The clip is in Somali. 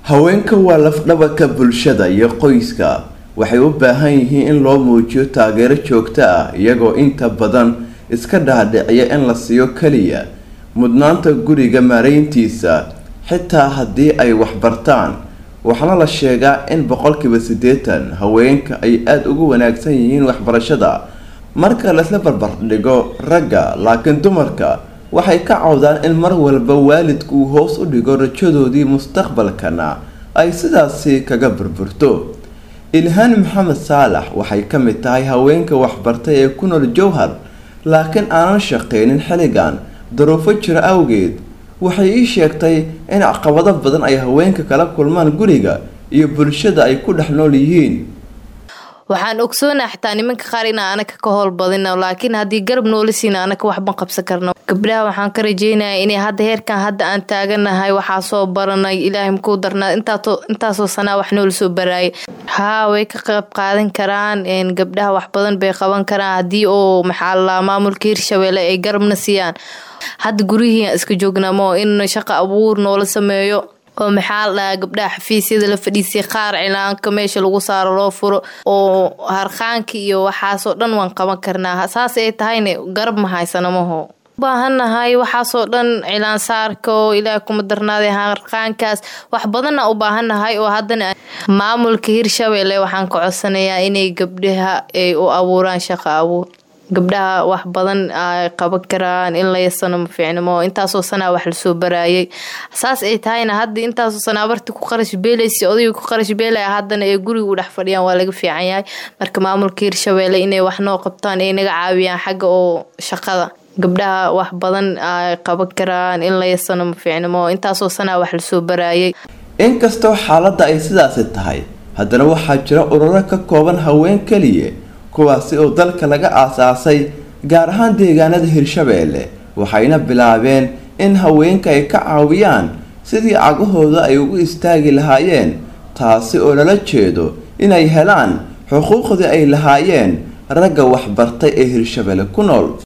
haweenka waa lafdhabarka bulshada iyo qoyska waxay u baahan yihiin in loo muujiyo taageero joogto ah iyagoo inta badan iska dhaadhiciya in la siiyo keliya mudnaanta guriga maareyntiisa xitaa haddii ay waxbartaan waxaana la sheegaa in boqolkiiba siddeetan haweenka ay aada ugu wanaagsan yihiin waxbarashada marka laisla barbardhigo ragga laakiin dumarka waxay ka cawdaan in mar walba waalidku uu hoos u dhigo rajadoodii mustaqbalkana ay sidaasi kaga burburto ilhaan maxamed saalax waxay ka mid tahay haweenka waxbartay ee ku nool jowhar laakiin aanan shaqeynin xilligan daruufo jiro awgeed waxay ii sheegtay in caqabado badan ay haweenka kala kulmaan guriga iyo bulshada ay ku dhex nool yihiin waxaan ogsoonaa xitaa nimanka qaar inaa anaka ka howl badino laakiin haddii garab noola siina anaka waxban qabsan karno gabdhaha waxaan ka rajeynaya inay hadda heerkan hadda aan taaganahay waxaa soo baranay ilaahay makuu darnaa intaasoo sanaa wax noola soo baraayay haa way ka qayb qaadan karaan gabdhaha wax badan bay qaban karaan haddii oo maxaa lalaa maamulka hirshabeelle ay garabna siiyaan hadda gurihii iska joognamo in shaqa abuur noola sameeyo oo maxaa la dhahaa gabdhaha xafiisyada la fadhiisay qaar cilaanka meesha lagu saaro loo furo oo harqaanka iyo waxaasoo dhan waan qaban karnaa saas ay tahayna garab ma haysano maho ubaahannahay waxaasoo dhan cilaan saarka oo ilaaha kuma darnaaday harqaankaas wax badanna u baahannahay oo haddana maamulka hirshabeelle waxaan ka codsanayaa inay gabdhaha ay u abuuraan shaqa abuur gabdhaha wax badan ay qaban karaan in la yasano ma fiicnimo intaasoo sanaa wax lasoo baraayay saas ay tahayna hadda intaasoo sanaa barti ku qarash beelaysa odayga ku qarash beelaya haddana ee guriga u dhex fadhiyaan waa laga fiican yahay marka maamulka hirshabeelle inay wax noo qabtaan ay naga caawiyaan xagga oo shaqada gabdhaha wax badan ay qaban karaan in la yasano ma fiicnimo intaasoo sanaa wax lasoo baraayay inkastoo xaaladda ay sidaasi tahay haddana waxaa jira ururo ka kooban haween keliya kuwaasi oo dalka laga aasaasay gaar ahaan deegaanada hirshabeelle waxayna bilaabeen in haweenka ay ka caawiyaan sidii cagahooda ay ugu istaagi lahaayeen taasi oo lala jeedo inay helaan xuquuqdii ay lahaayeen ragga waxbartay ee hirshabeelle ku nool